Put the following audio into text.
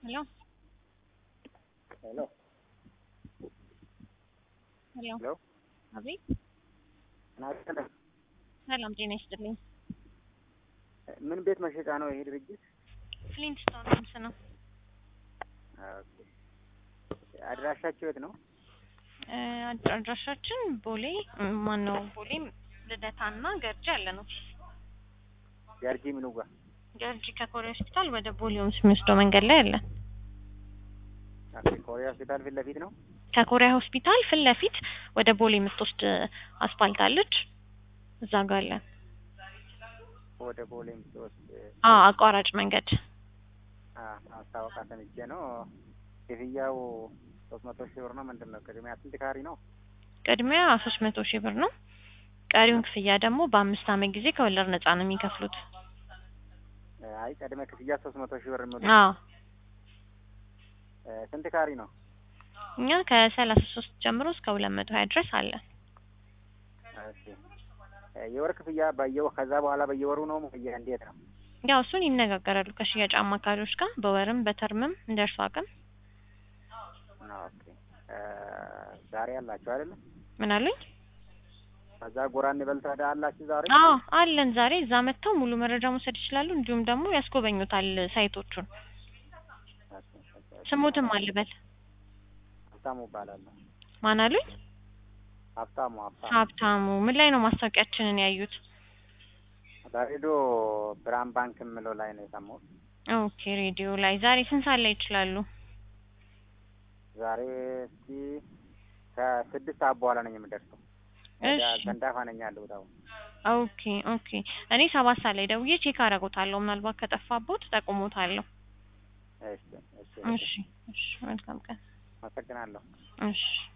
Hello? ሄሎ ሄሎ ሄሎ አቤት። ናገለ ሰላም ጤና ይስጥልኝ። ምን ቤት መሸጫ ነው ይሄ ድርጅት? ፍሊንትስቶን ሆምስ ነው። ኦኬ። አድራሻቸው የት ነው? እ አድራሻችን ቦሌ ማን ነው? ቦሌ ልደታና ገርጂ አለ ነው። ገርጂ ምኑ ጋር? ገርጂ ከኮሪያ ሆስፒታል ወደ ቦሌ ሆምስ የሚወስደው መንገድ ላይ አለ። ኦኬ። ኮሪያ ሆስፒታል ፊት ለፊት ነው። ከኮሪያ ሆስፒታል ፊት ለፊት ወደ ቦሌ የምትወስድ አስፋልት አለች። እዛ ጋር አለ። ወደ ቦሌ የምትወስድ አ አቋራጭ መንገድ አ- ማስታወቂያ ሰምቼ ነው። ክፍያው ሶስት መቶ ሺህ ብር ነው። ምንድን ነው ቅድሚያ ስንት ካሪ ነው? ቅድሚያ ሶስት መቶ ሺህ ብር ነው። ቀሪውን ክፍያ ደግሞ በአምስት ዓመት ጊዜ ከወለድ ነፃ ነው የሚከፍሉት። አይ ቅድመ ክፍያ ሶስት መቶ ሺህ ብር የሚሉ አዎ ስንት ካሪ ነው? እኛ ከሰላሳ ሶስት ጀምሮ እስከ ሁለት መቶ ሀያ ድረስ አለ። ኦኬ። የወር ክፍያ በየወ ከዛ በኋላ በየወሩ ነው በየ እንዴት ነው? ያው እሱን ይነጋገራሉ ከሽያጭ አማካሪዎች ጋር በወርም በተርምም እንደ እርሱ አቅም። ኦኬ። ዛሬ አላችሁ አይደለም? ምን አሉኝ? ከዛ ጎራ እንበል ታዲያ አላችሁ ዛሬ? አዎ አለን። ዛሬ እዛ መጥተው ሙሉ መረጃ መውሰድ ይችላሉ። እንዲሁም ደግሞ ያስጎበኙታል ሳይቶቹን። ኦኬ፣ ኦኬ። ስሙትም አልበል ሀብታሙ እባላለሁ። ማን አሉኝ? ሀብታሙ ሀብታሙ ሀብታሙ ምን ላይ ነው ማስታወቂያችንን ያዩት? በሬዲዮ ብርሃን ባንክ የምለው ላይ ነው የሰማሁት። ኦኬ ሬዲዮ ላይ ዛሬ ስንት ሰዓት ላይ ይችላሉ? ዛሬ እስኪ ከስድስት ሰዓት በኋላ ነኝ የምደርሰው። ወደ እሺ ገንዳፋ ነኝ ያለሁት አሁን። ኦኬ ኦኬ። እኔ ሰባት ሰዓት ላይ ደውዬ ቼክ አደርጎታለሁ። ምናልባት ከጠፋቦት ጠቁሞታለሁ። እሺ፣ እሺ። እሺ እሺ። መልካም ቀን። አመሰግናለሁ። እሺ